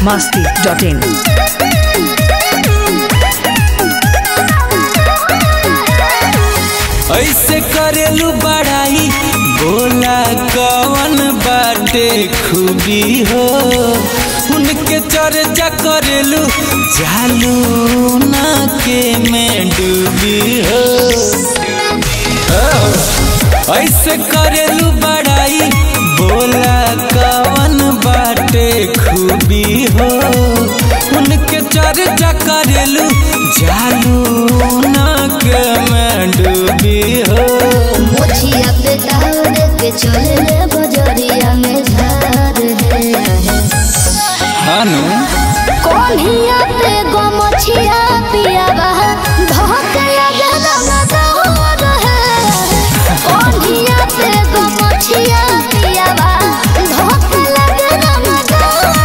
masti.in. ऐसे करेलू बड़ाई बोला कवन बाटे खूबी हो उनके चर्चा करेलू जालू ना के में डूबी हो ऐसे करेलू बड़ाई बोला कवन बाटे खूबी हो उनके चर्चा करेलू जालू ना के में डूबी हो मोछिया पे दौड़ के चले बजरिया में झार है हानू कोनिया पे गो मोछिया पिया बहा धोक लगे रंग दौड़ है कोनिया पे गो मोछिया पिया बहा धोक लगे रंग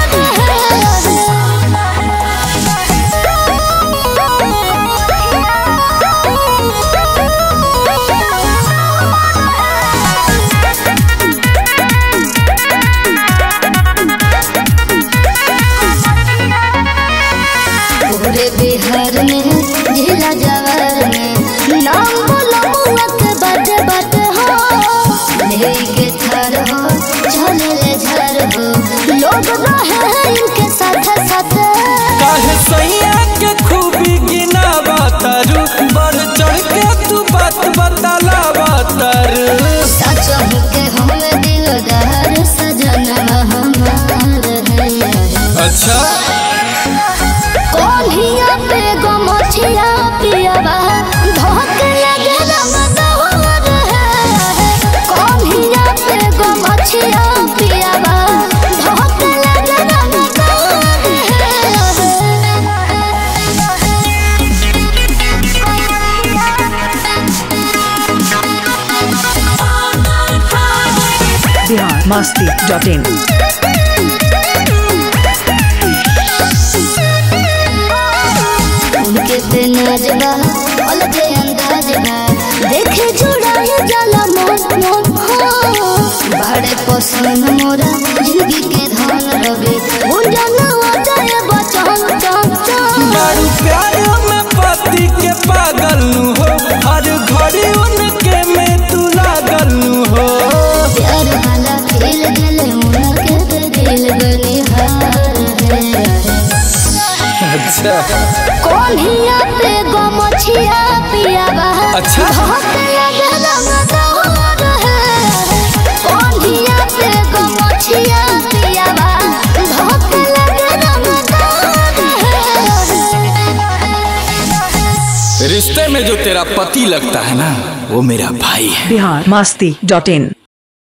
पूरे बिहार में जिला जवार में नाम बोलो मुआ के बाटे बाटे हो लेई के थर हो झले ले झर हो लोग रहे हैं इनके साथ साथ काहे सैया के खूबी गिना बतारू बढ़ चढ़ के तू बात बताला बतारू सच के हम दिलदार सजना हमार है अच्छा कोनिया पे गो मोछिया पियावा धोक लगे रंग दौर है कोनिया पे गो मोछिया पियावा धोक लगे रंग दौर Bihar masti.in. उनके पे नाजबा अलगे अंदाजबा देखे जुड़ाए जाला मन मन हो बड़े पसंद मोरा जिंदगी के धन रवे उंजनवा जाए बचन चन चन बड़ू प्यार में पति के पागल नु हो हर घड़ी उनके में तू लागल नु हो प्यार वाला खेल गले उनके पे दिल बनिहार है अच्छा कोनिया पे गो मछिया पियावा अच्छा। धोक लगे रंग दौर है कोनिया पे गो मछिया पियावा धोक लगे रंग दौर है रिश्ते में जो तेरा पति लगता है ना वो मेरा भाई है Bihar masti.in.